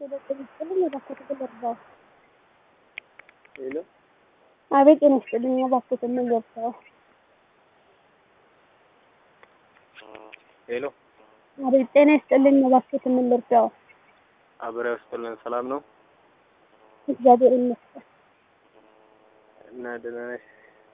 ጤና ይስጥልኝ የባኮትን ልርዳው? ሄሎ አቤት ጤና ይስጥልኝ የባኮትን ምን ልርዳው? ሄሎ አቤት ጤና ይስጥልኝ የባኮትን ምን ልርዳው? አብረው ስጥልን ሰላም ነው እግዚአብሔር ይመስገን። እና ደህና ነሽ?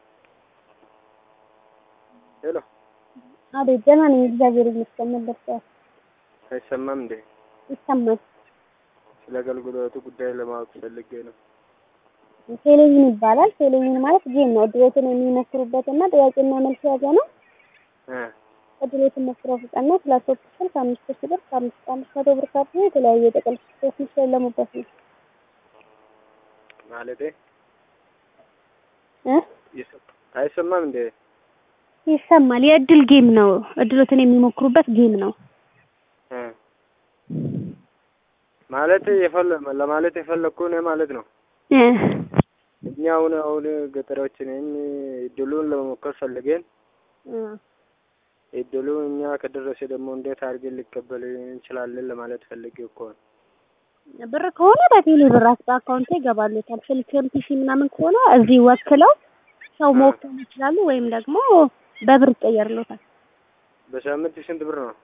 ሄሎ አቤት ደህና ነኝ እግዚአብሔር ይመስገን። ምን ልርዳው? አይሰማም እንዴ? ይሰማል። ስለ አገልግሎቱ ጉዳይ ለማወቅ ፈልጌ ነው። ቴሌቪዥን ይባላል። ቴሌቪዥን ማለት ጌም ነው። እድሎትን የሚሞክሩበት እና ጥያቄና መልስ የያዘ ነው። እ እድሎትን ሞክረው ፍጠና ስላሶስት ስል ከአምስት ሺህ ብር ከአምስት ከአምስት መቶ ብር ካርድ የተለያዩ የጥቅል ስጦታዎች የሚሸለሙበት ነው ማለቴ እ ይሰ- አይሰማም እንዴ? ይሰማል። የእድል ጌም ነው። እድሎትን የሚሞክሩበት ጌም ነው። እ ማለት የፈለ ለማለት የፈለኩ እኔ ማለት ነው። እ እኛ አሁን አሁን ገጠሮች ነን እድሉን ለመሞከር ፈልገን እ እድሉ እኛ ከደረሰ ደግሞ እንዴት አድርገን ሊቀበል እንችላለን ለማለት ፈልጌ እኮ ነው። ብር ከሆነ በቴሌ ብር አካውንት ይገባሉታል። ስልክም ፒሲ ምናምን ከሆነ እዚህ ወክለው ሰው መወከል ይችላሉ፣ ወይም ደግሞ በብር ይቀየርሎታል። በሳምንት ስንት ብር ነው?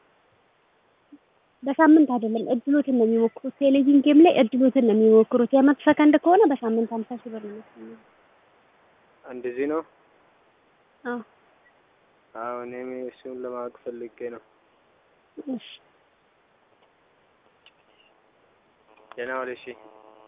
በሳምንት አይደለም እድሎትን ነው የሚሞክሩት። ቴሌቪዥን ጌም ላይ እድሎትን ነው የሚሞክሩት። የመቶ ሰከንድ ከሆነ በሳምንት ሀምሳ ሺህ ብር ነው የሚያስገኘው። እንደዚህ ነው። አዎ አዎ እኔም እሱን ለማወቅ ፈልጌ ነው። እሺ ደህና ዋል። እሺ